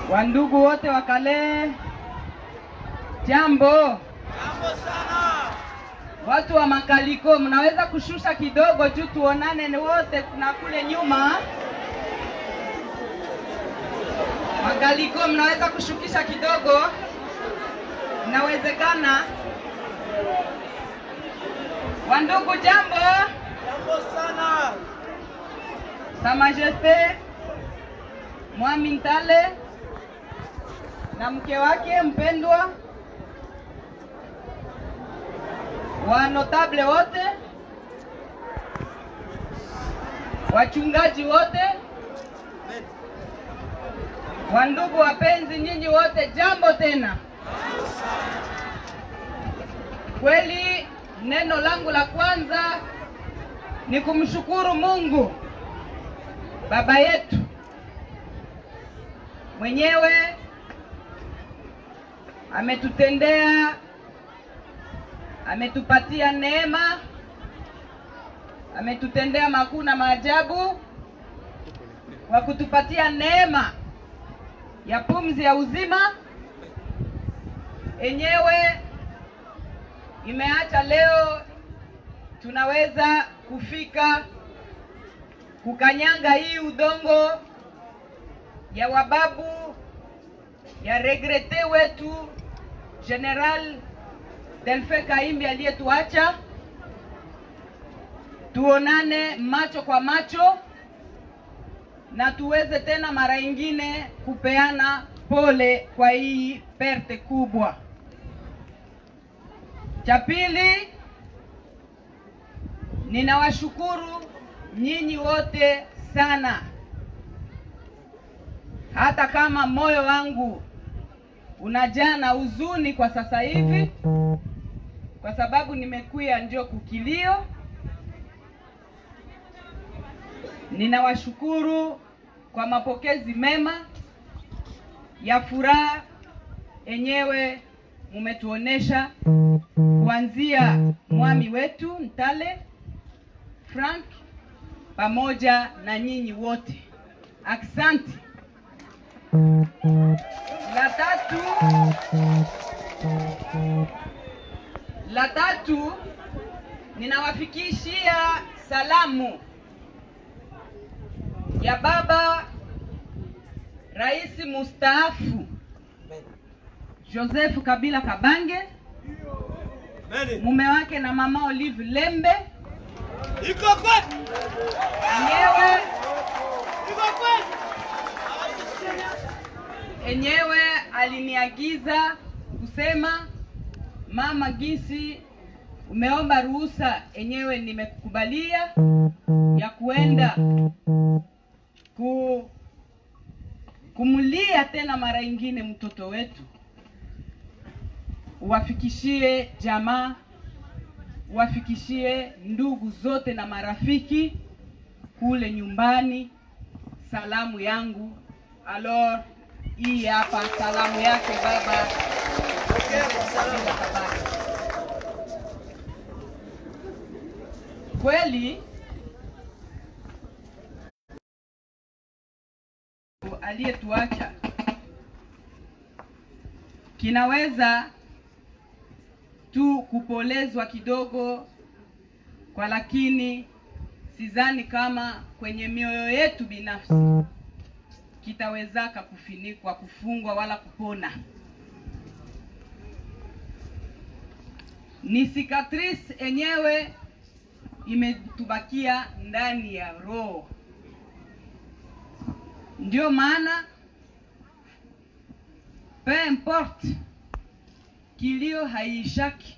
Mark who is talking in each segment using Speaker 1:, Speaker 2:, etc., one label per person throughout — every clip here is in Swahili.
Speaker 1: Wandugu wote wa Kale, jambo.
Speaker 2: Jambo sana.
Speaker 1: Watu wa Makaliko, mnaweza kushusha kidogo juu tuonane ni wote, kuna kule nyuma. Makaliko, mnaweza kushukisha kidogo, inawezekana. Wandugu, jambo.
Speaker 2: Jambo sana.
Speaker 1: Sa Majeste Mwami Ntale na mke wake mpendwa, wa notable wote, wachungaji wote, wandugu wapenzi, nyinyi wote, jambo tena. Kweli neno langu la kwanza ni kumshukuru Mungu Baba yetu mwenyewe ametutendea, ametupatia neema, ametutendea makuu na maajabu kwa kutupatia neema ya pumzi ya uzima yenyewe imeacha leo tunaweza kufika kukanyanga hii udongo ya wababu ya regrete wetu General Delfe Kaimbi aliyetuacha, tuonane macho kwa macho na tuweze tena mara ingine kupeana pole kwa hii perte kubwa. Cha pili, ninawashukuru nyinyi wote sana, hata kama moyo wangu unajaa na huzuni kwa sasa hivi, kwa sababu nimekuya ndio kukilio. Ninawashukuru kwa mapokezi mema ya furaha yenyewe mumetuonesha kuanzia mwami wetu Ntale Frank pamoja na nyinyi wote, aksanti. La tatu, la tatu, ninawafikishia salamu ya baba rais mustaafu Joseph Kabila Kabange, mume wake na mama Olive Lembe
Speaker 2: Iko kweli.
Speaker 1: enyewe
Speaker 2: Iko kweli.
Speaker 1: enyewe aliniagiza kusema mama, gisi umeomba ruhusa, enyewe nimekubalia ya kuenda ku kumlia tena mara ingine mtoto wetu, uwafikishie jamaa, uwafikishie ndugu zote na marafiki kule nyumbani salamu yangu. Alors, hii hapa salamu yake baba. Kabila Kabange. Kweli aliyetuacha kinaweza tu kupolezwa kidogo kwa, lakini sidhani kama kwenye mioyo yetu binafsi kitawezaka kufinikwa, kufungwa wala kupona. Ni cicatrice yenyewe imetubakia ndani ya roho. Ndio maana peu importe kilio haiishaki,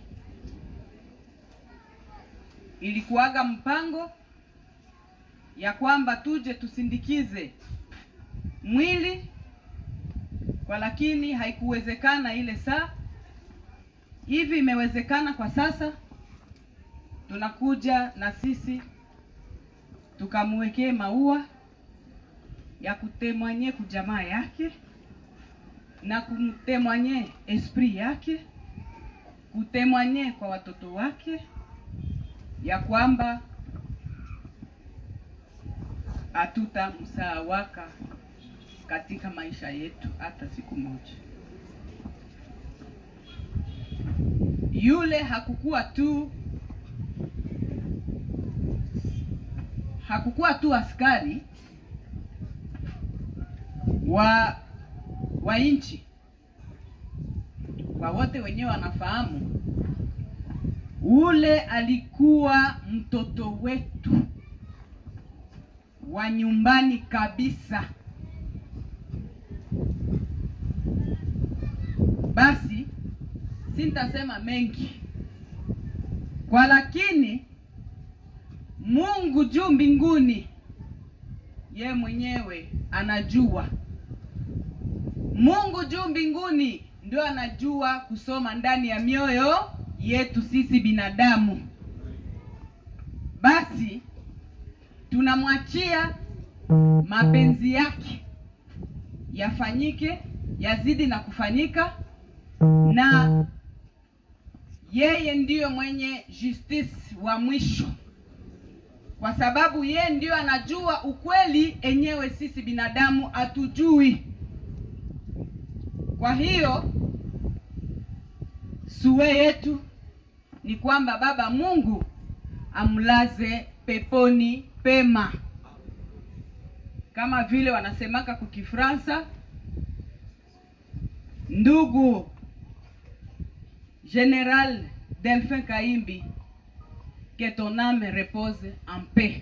Speaker 1: ilikuwaga mpango ya kwamba tuje tusindikize mwili kwa, lakini haikuwezekana ile saa. Hivi imewezekana kwa sasa, tunakuja na sisi tukamwekee maua ya kutemwanye kujamaa yake na kumtemwanye esprit yake, kutemwanye kwa watoto wake ya kwamba hatutamsahawaka katika maisha yetu hata siku moja. Yule hakukuwa tu hakukuwa tu askari wa wa nchi, kwa wote wenyewe wanafahamu, ule alikuwa mtoto wetu wa nyumbani kabisa. Basi sintasema mengi kwa, lakini Mungu juu mbinguni, ye mwenyewe anajua. Mungu juu mbinguni ndio anajua kusoma ndani ya mioyo yetu sisi binadamu. Basi tunamwachia mapenzi yake yafanyike, yazidi na kufanyika, na yeye ndiyo mwenye justice wa mwisho, kwa sababu yeye ndiyo anajua ukweli enyewe sisi binadamu hatujui. Kwa hiyo suwe yetu ni kwamba Baba Mungu amlaze peponi pema, kama vile wanasemaka kwa Kifransa, ndugu General Delphin Kaimbi, que ton âme repose en paix.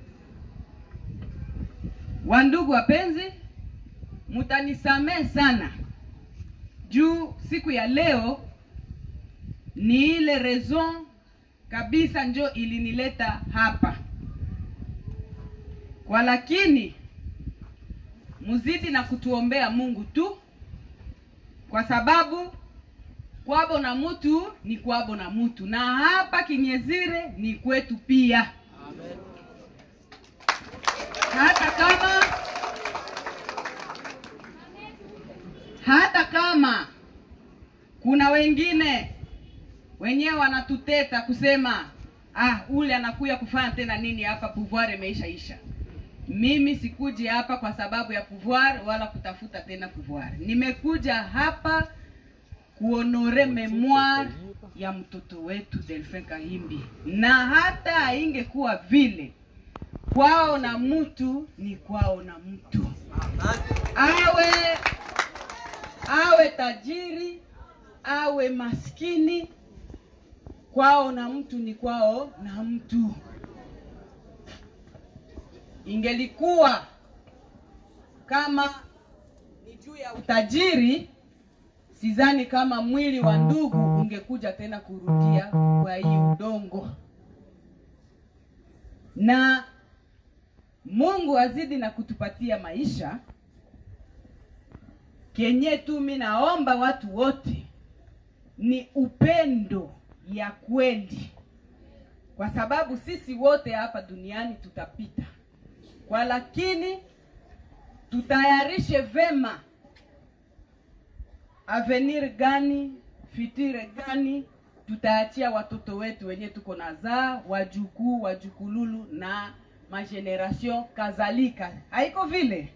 Speaker 1: Wandugu wapenzi, mutanisamehe sana juu siku ya leo ni ile raison kabisa njo ilinileta hapa kwa, lakini muzidi na kutuombea Mungu tu, kwa sababu kwabo na mutu ni kwabo na mutu, na hapa Kinyezire ni kwetu pia. Hata kama hata kama kuna wengine wenyewe wanatuteta kusema ah, ule anakuya kufanya tena nini hapa, pouvoir imeishaisha. Mimi sikuji hapa kwa sababu ya pouvoir wala kutafuta tena pouvoir. Nimekuja hapa kuonore memoire ya mtoto wetu Delphin Kahimbi, na hata haingekuwa vile, kwao na mtu ni kwao na mtu, awe awe tajiri awe maskini, kwao na mtu ni kwao na mtu. Ingelikuwa kama ni juu ya utajiri, sidhani kama mwili wa ndugu ungekuja tena kurudia kwa hii udongo. Na Mungu azidi na kutupatia maisha kenye tu, mi naomba watu wote ni upendo ya kweli, kwa sababu sisi wote hapa duniani tutapita, kwa lakini tutayarishe vema avenir gani, fitire gani tutaachia watoto wetu wenye tuko nazaa, wajukuu, wajukululu na mageneration kadhalika, haiko vile?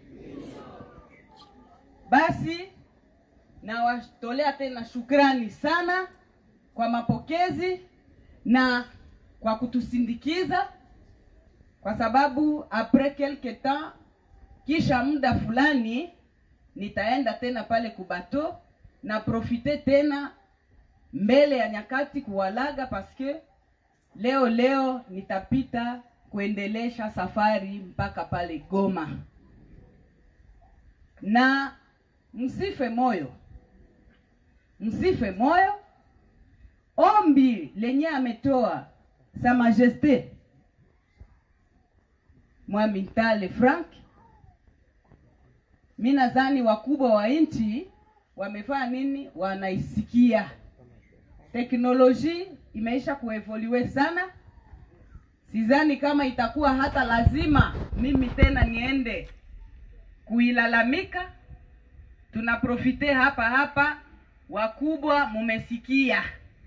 Speaker 1: Basi nawatolea tena shukrani sana kwa mapokezi na kwa kutusindikiza, kwa sababu apres quelque temps, kisha muda fulani nitaenda tena pale kubato na profite tena mbele ya nyakati kuwalaga, paske leo leo nitapita kuendelesha safari mpaka pale Goma, na msife moyo, msife moyo. Ombi lenye ametoa Sa Majeste Mwamintale Frank, mi nadhani wakubwa wa nchi wamefanya nini, wanaisikia. Teknoloji imeisha kuevolue sana, sidhani kama itakuwa hata lazima mimi tena niende kuilalamika. Tunaprofite hapa hapa, wakubwa mumesikia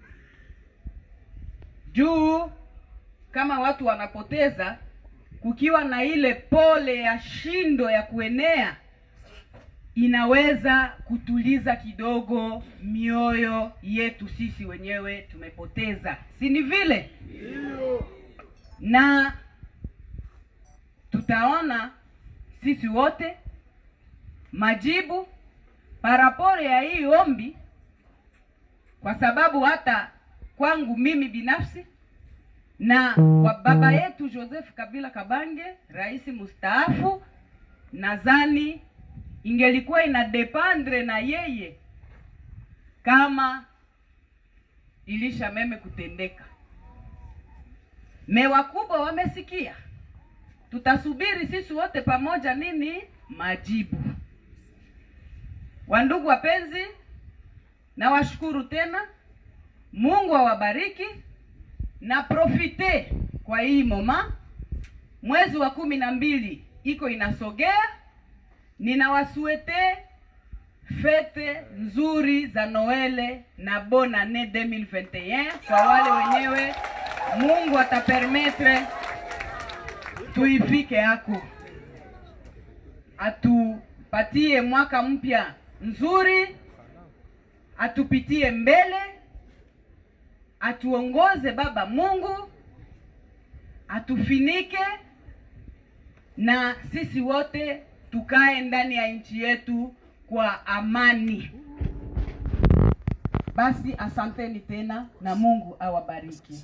Speaker 1: juu kama watu wanapoteza, kukiwa na ile pole ya shindo ya kuenea inaweza kutuliza kidogo mioyo yetu sisi wenyewe tumepoteza, si ni vile? Na tutaona sisi wote majibu paraporo ya hii ombi, kwa sababu hata kwangu mimi binafsi na kwa baba yetu Joseph Kabila Kabange, rais mustaafu, nadhani ingelikuwa ina dependre na yeye kama ilisha meme kutendeka. Me wakubwa wamesikia, tutasubiri sisi wote pamoja nini majibu. Wandugu wapenzi, nawashukuru tena, Mungu awabariki na profite kwa hii moma, mwezi wa kumi na mbili iko inasogea. Ninawasuete fete nzuri za Noele na bon annee 2021 kwa wale wenyewe Mungu atapermetre tuifike hako, atupatie mwaka mpya nzuri, atupitie mbele, atuongoze Baba Mungu, atufinike na sisi wote tukae ndani ya nchi yetu kwa amani. Basi asanteni tena na Mungu awabariki.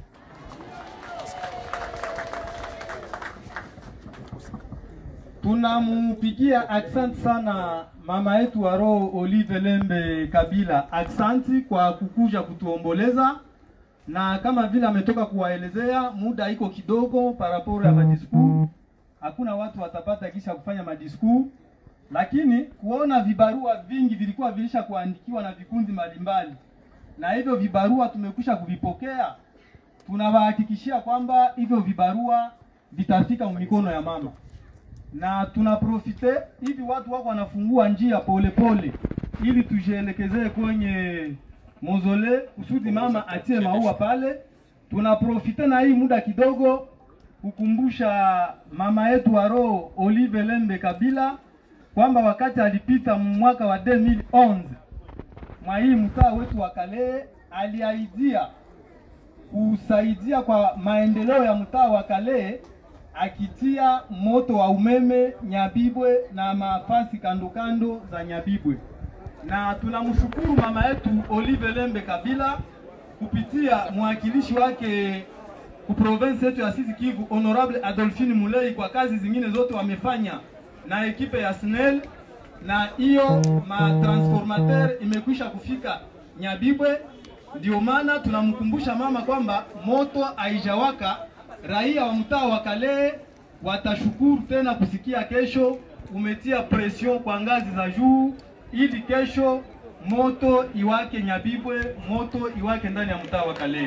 Speaker 3: Tunamupigia aksanti sana mama yetu wa roho Olive Lembe Kabila, aksanti kwa kukuja kutuomboleza, na kama vile ametoka kuwaelezea, muda iko kidogo paraporo ya madisku, hakuna watu watapata kisha kufanya madisku, lakini kuona vibarua vingi vilikuwa vilisha kuandikiwa na vikundi mbalimbali, na hivyo vibarua tumekwisha kuvipokea. Tunawahakikishia kwamba hivyo vibarua vitafika mikono ya mama na tunaprofite hivi watu wako wanafungua njia polepole pole, ili tujielekezee kwenye mozole kusudi mama atie maua pale. Tunaprofite na hii muda kidogo kukumbusha mama yetu wa roho Olive Lembe Kabila kwamba wakati alipita mwaka wa 2011 mwa hii mtaa wetu wa Kalehe aliahidia kusaidia kwa maendeleo ya mtaa wa Kalehe akitia moto wa umeme Nyabibwe na mafasi kando kando za Nyabibwe, na tunamshukuru mama yetu Olive Lembe Kabila kupitia mwakilishi wake ku province yetu ya Sud Kivu Honorable Adolphine Mulei kwa kazi zingine zote wamefanya na ekipe ya SNEL, na hiyo matransformateur imekwisha kufika Nyabibwe. Ndio maana tunamkumbusha mama kwamba moto haijawaka raia wa mtaa wa Kalehe watashukuru tena kusikia kesho umetia pression kwa ngazi za juu, ili kesho moto iwake Nyabibwe, moto iwake ndani ya mtaa wa Kalehe.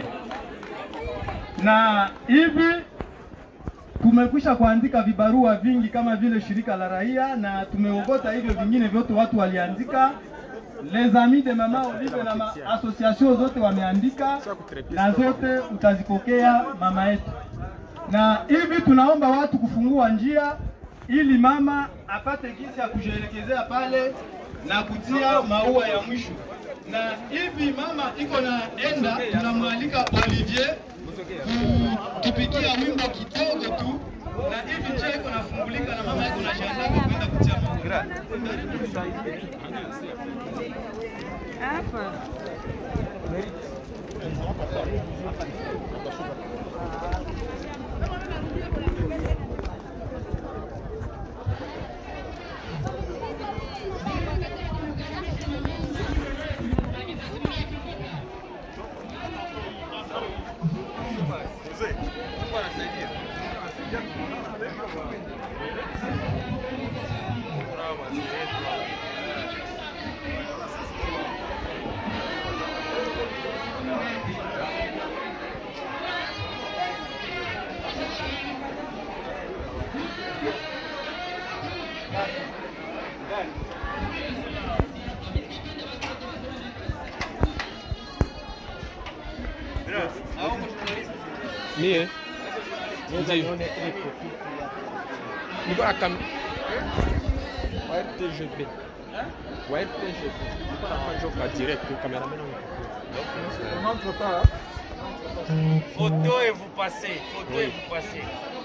Speaker 3: Na hivi tumekwisha kuandika vibarua vingi kama vile shirika la raia, na tumeogota hivyo vingine vyote watu waliandika les amis de mama Olive na ma association zote wameandika, na zote utazipokea mama yetu na hivi tunaomba watu kufungua njia ili mama apate jinsi ya kujielekezea pale na kutia maua ya mwisho. Na hivi mama iko na enda, tunamwalika Olivier kutupikia wimbo kidogo tu, na hivi njia iko nafungulika na mama iko na shangaa kwenda kutia maua.
Speaker 4: Mie ndio niko na kam wa RTGB wa RPG nilikuwa nafanya job ka direct cameraman wangu
Speaker 3: On entre pas.
Speaker 2: Photo et vous passez. Photo et vous passez.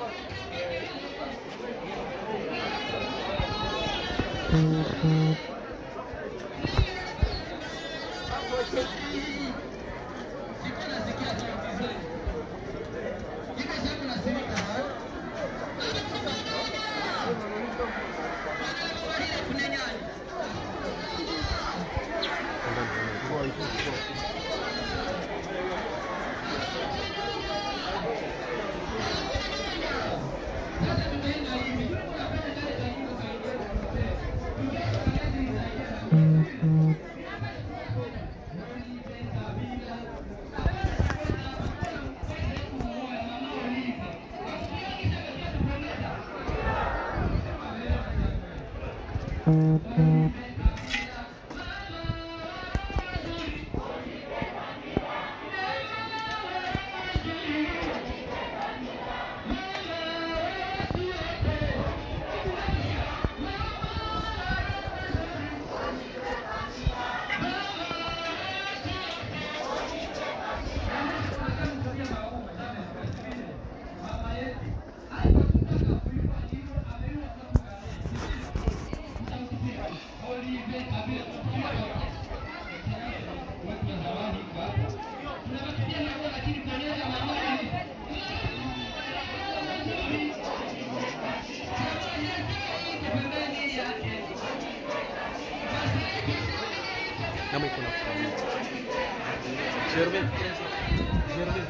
Speaker 4: Nama iko na familia. Germain. Germain.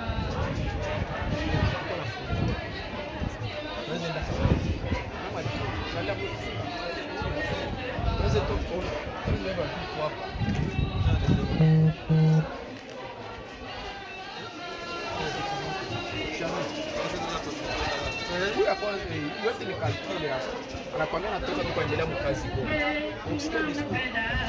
Speaker 4: Iko na familia. Unaweza enda. Nama ni shala mu. Unaweza toka ona. Unaweza enda kwa hapa. Huyu ya kwanza eh, yote ni kalkule hapa. Anakwambia anatoka tu kuendelea mkazi bora. Ukisikia discours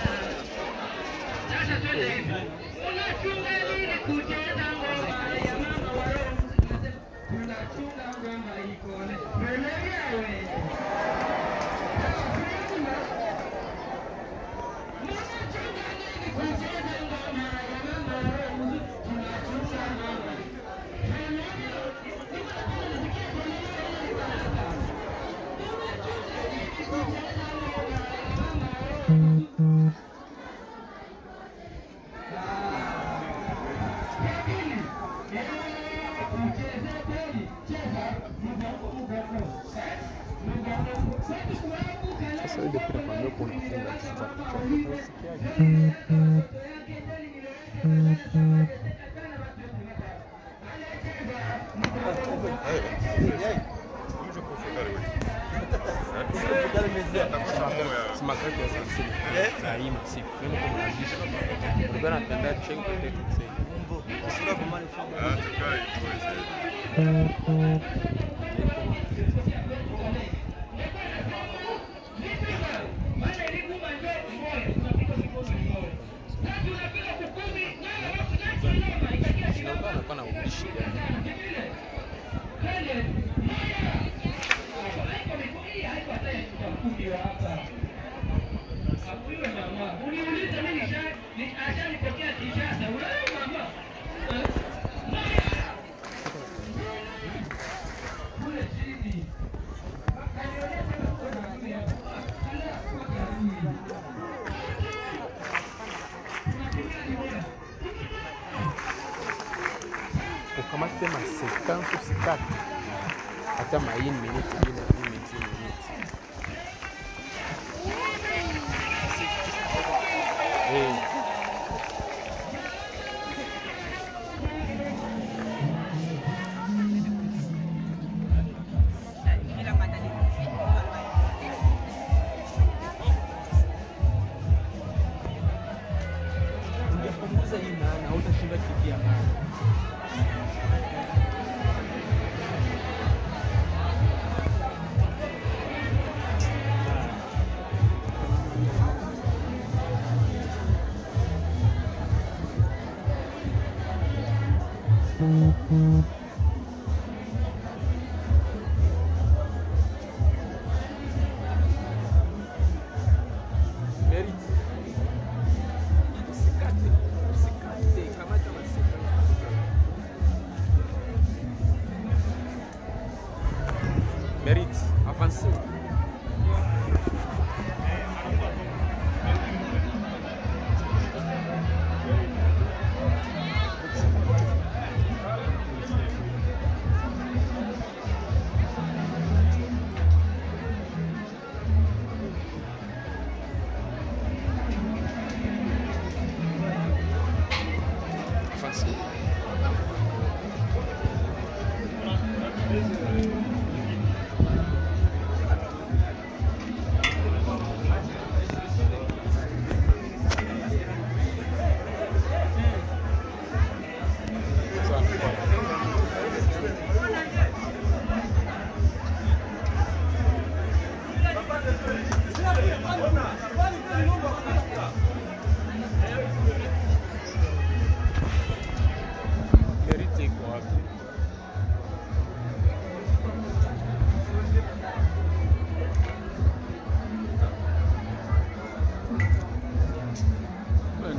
Speaker 4: Sasa ile pia kwa mimi kuna funga Simakati ya sansili. Sahi masiku. Mimi kwa mwandishi. Nilikuwa napenda check kwa text. Nilikuwa nakuwa na ubishi gani? ukamate ma 50 usikate hata ma 1 minute bila 1 minute minute eh ungepunguza hii maana hautashinda kikia maana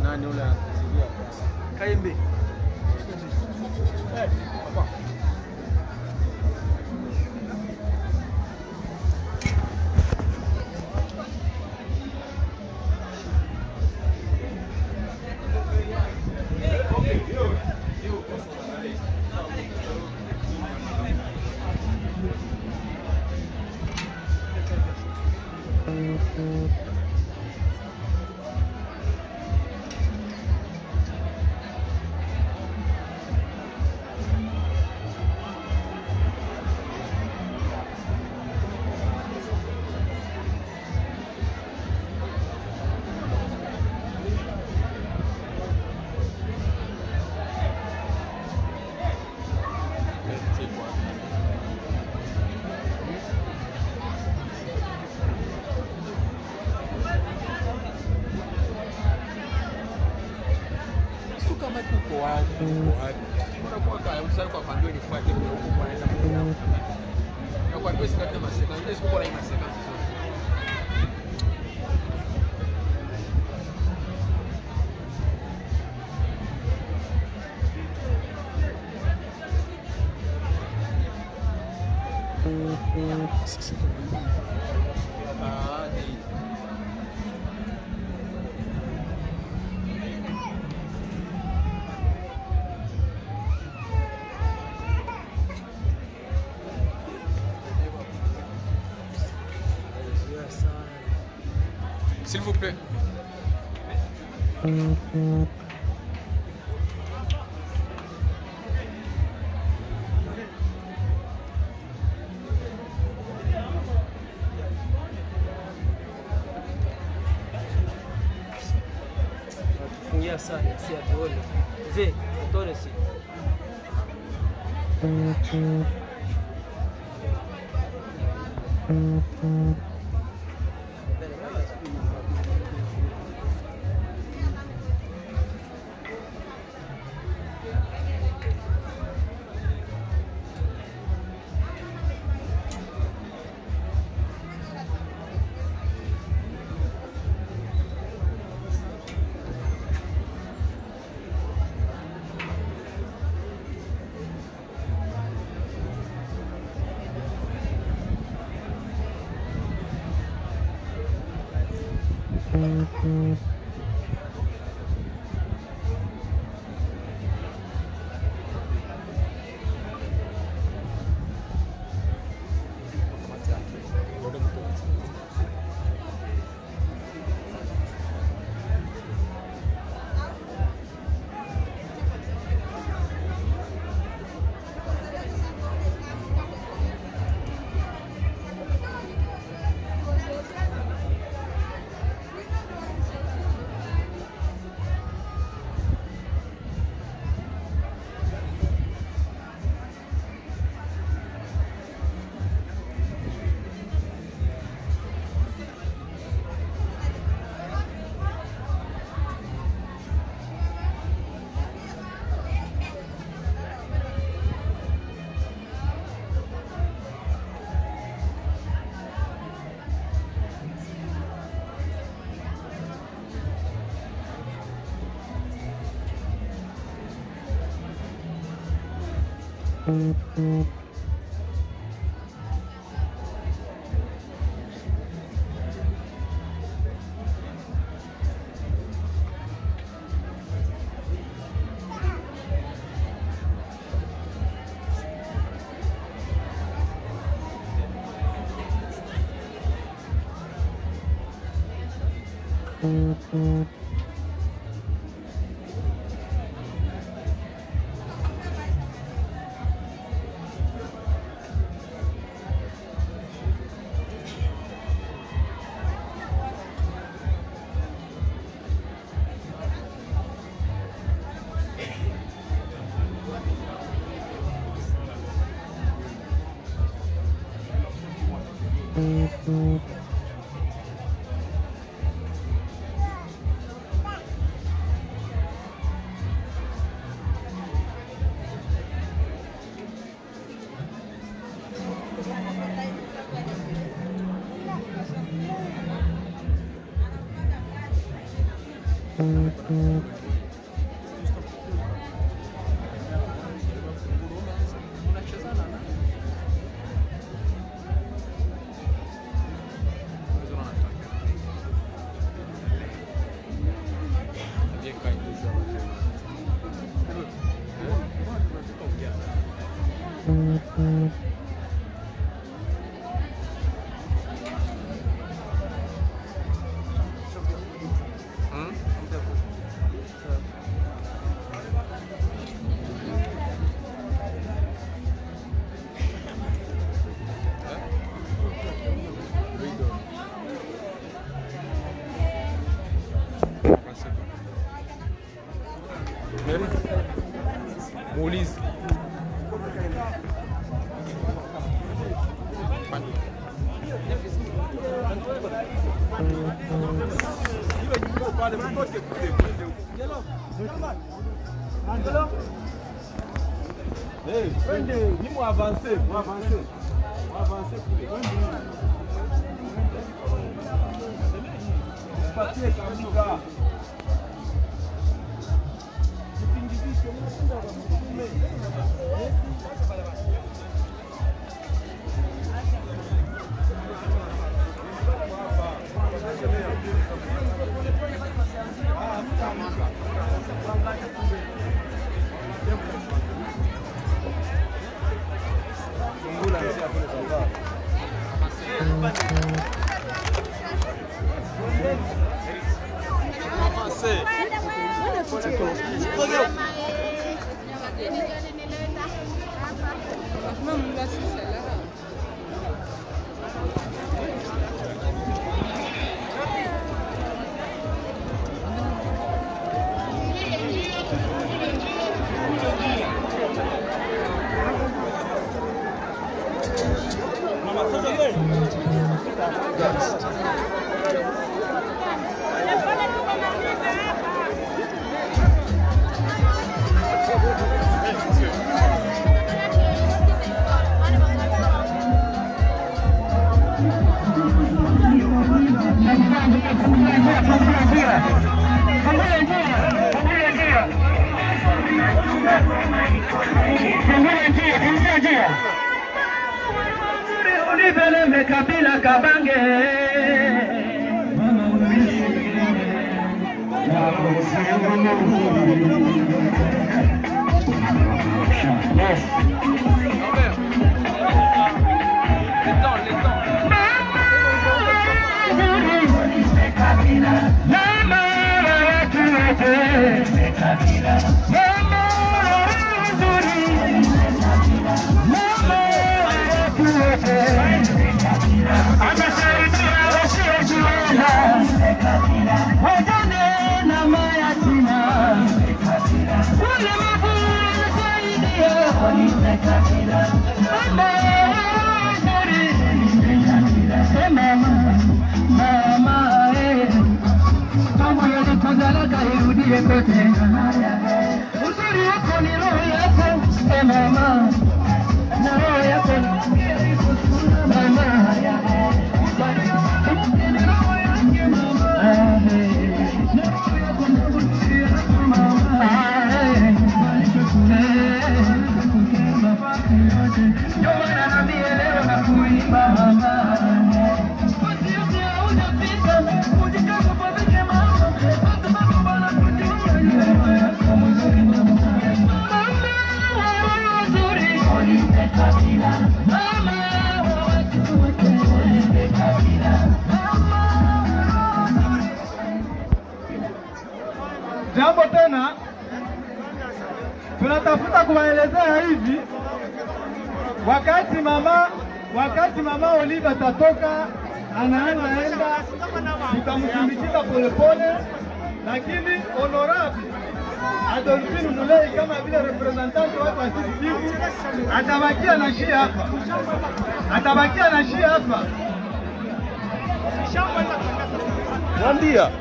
Speaker 4: nani ule anakuzidia
Speaker 5: Kaembe.
Speaker 4: Eh, papa. Sio kama tuko wapi, tuko wapi. Unakuwa kaya msali kwa kwambia nifuate kwa huko kwa naenda kwa. Na kwa kweli sina kama seka, ndio siku bora ina seka. Ah, ni S'il vous plaît.
Speaker 5: Fungia sana si atuone. Mzee, atuone si.
Speaker 4: Muulize.
Speaker 6: Ulipeleme kabila kabange Mama watu wote Mama nzuri Mama watu wote Anasaidia wasiojiweza Wajane na mayatima Walemavu anasaidia Mama nzuri Mama Mama eh Kama yalikozalaka irudie kote. Uzuri wako ni roho yako, e mama, na roho yako mama. Ah, eh. Ndio maana naambia leo na kuimba mama
Speaker 3: Jambo tena, tunatafuta kuwaelezea hivi, wakati mama wakati mama Olive atatoka anaenda, tutamsindikiza polepole, lakini honorable Adolphine Mulei kama vile representant wake wa Sud Kivu atabakia na shia hapa, atabakia na shia hapa.
Speaker 4: Mwambia.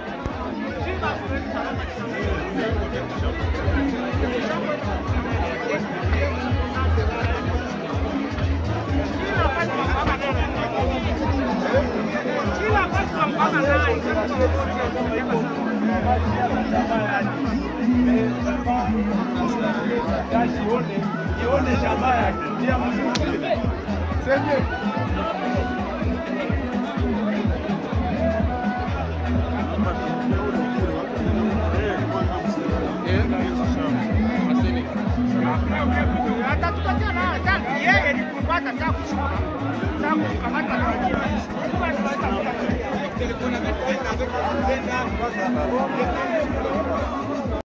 Speaker 7: ione jamaa yake pia mzuri senge
Speaker 8: atatupatia na sasa yeye ni kupata sasa kushuka sasa kukamata na wengine